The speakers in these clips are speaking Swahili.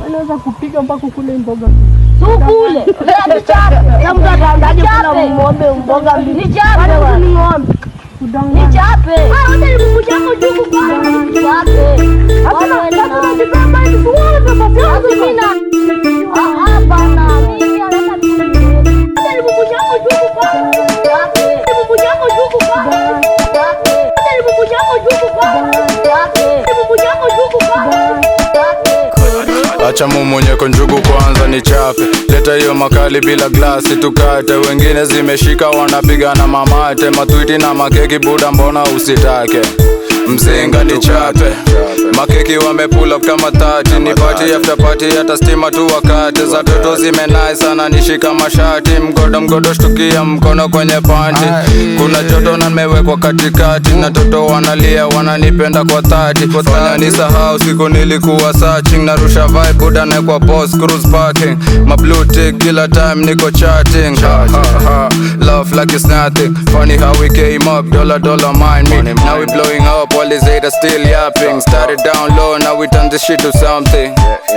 anaweza kupiga mpaka kule mboga. Tukule. Sasa mtu ataandaje kula ng'ombe mboga mbili? Nichape bwana. Ni ng'ombe. Nichape. Ah, wote ni kuku chako juu kwa. Nichape. Hata na hata na jipamba hivi tuone baba yangu sina. Ah, hapana. Mimi nataka mimi. Hata ni kuku chako juu kwa. Nichape. Kuku chako juu kwa. Nichape. Hata ni kuku chako juu kwa. Nichape. Kuku chako juu kwa. Nichape. Acha mumunyeko njugu kwanza ni chape, leta hiyo makali bila glasi tukate. Wengine zimeshika wanapigana mamate, matwiti na makeki buda, mbona usitake? Mzinga ni chape, makeki wamepula up kama tati, ni party after party, hata stima tu wakati za toto zimenai sana, nishika mashati, mgodo mgodo, shtukia mkono kwenye panti. Kuna joto na nimewekwa katikati, na toto wanalia, wananipenda kwa dhati, fanya nisahau siku nilikuwa searching, narusha vibe buda na kwa boss cruise parking, my blue tick kila time niko chatting, ha, ha, ha. love like it's nothing, funny how we came up, dollar dollar mind me, now we blowing up, all these haters still yapping, started down low, now we turn this shit to something.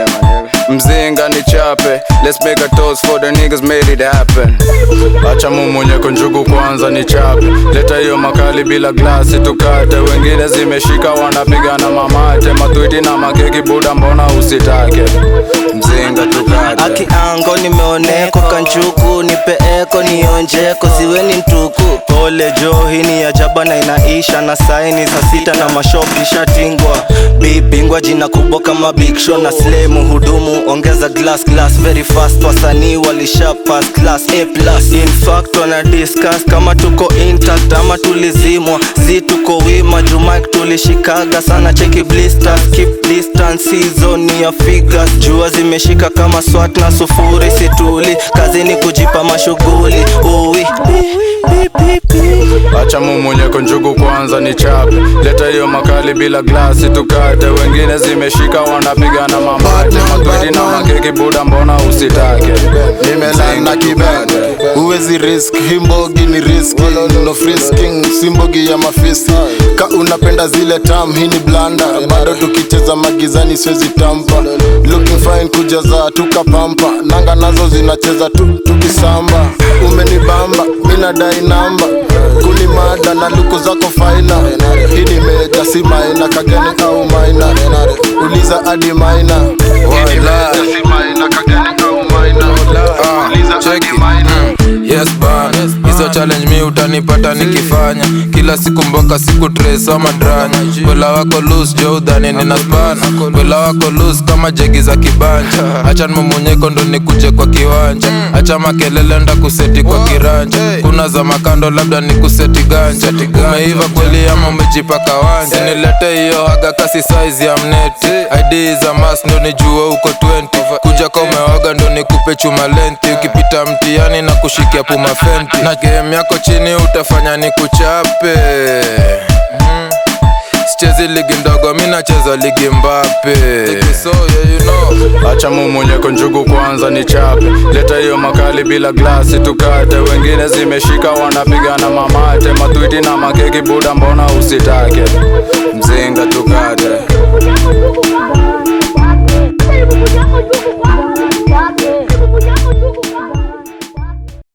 Mzinga ni chape, let's make a toast for the niggas made it happen. Acha mumunyeko njugu kwanza ni chape, leta hiyo makali bila glasi tukate. Wengine zimeshika wanapigana mamate, matwiti na makeki buda, mbona usitake? Mzinga tukate. Akiango nimeoneko kanchuku nipeeko nionjeko siweni ntuku pole jo hii ni ajaba na inaisha na saini saa sita na mashopi shatingwa bibingwa jina kubwa kama big show na slay muhudumu ongeza glass glass very fast wasanii walisha pass class a plus in fact wana discuss kama tuko intact ama tulizimwa zi tuko wima jumike tulishikaga sana cheki blisters keep distance season ya figures jua zimeshika kama swat na sufuri situli kazi ni kujipa mashughuli uwi pi, pi, pi. Acha mumunyeko njugu kwanza ni chape, leta hiyo makali bila glasi tukate. Wengine zimeshika wanapigana mamate, matwiti na makeki buda, mbona usitake? nimelana kibend huwezi risk himbogi ni riski no frisking simbogi ya mafisi ka unapenda zile tam hii ni blanda bado tukicheza magizani siwezi tampa looking fine kujaza tukapampa nanga nazo zinacheza tu tukisamba umenibamba minadai namba kunimada na luku zako faina hii ni meja si maina kageni au maina uliza adi maina Yes bana, hizo challenge mi utanipata nikifanya kila siku mboka siku trace ama dranya Kwela wako loose jo udhani nina spana Kwela wako loose kama jegi za kibanja Acha mumunyeko ndo nikuje kwa kiwanja Acha makelele nda kuseti kwa kiranja Kuna za makando labda ni kuseti ganja Umeiva kweli ama umejipaka wanja Nilete hiyo haga kasi size ya mneti ID za mas ndo nijue uko 20 Kuja kwa umewaga ndo nikupe chuma lenti Ukipita mtiani na kushikia puma fenti Na game yako chini utafanya ni kuchape mm. Sichezi ligi ndogo mi nacheza ligi mbape so, yeah, you know. Acha mumunyeko njugu kwanza ni chape, leta hiyo makali bila glasi tukate. Wengine zimeshika wanapigana mamate, matwiti na makeki buda, mbona usitake? Mzinga tukate. Hata ni kuku chako juu kwa.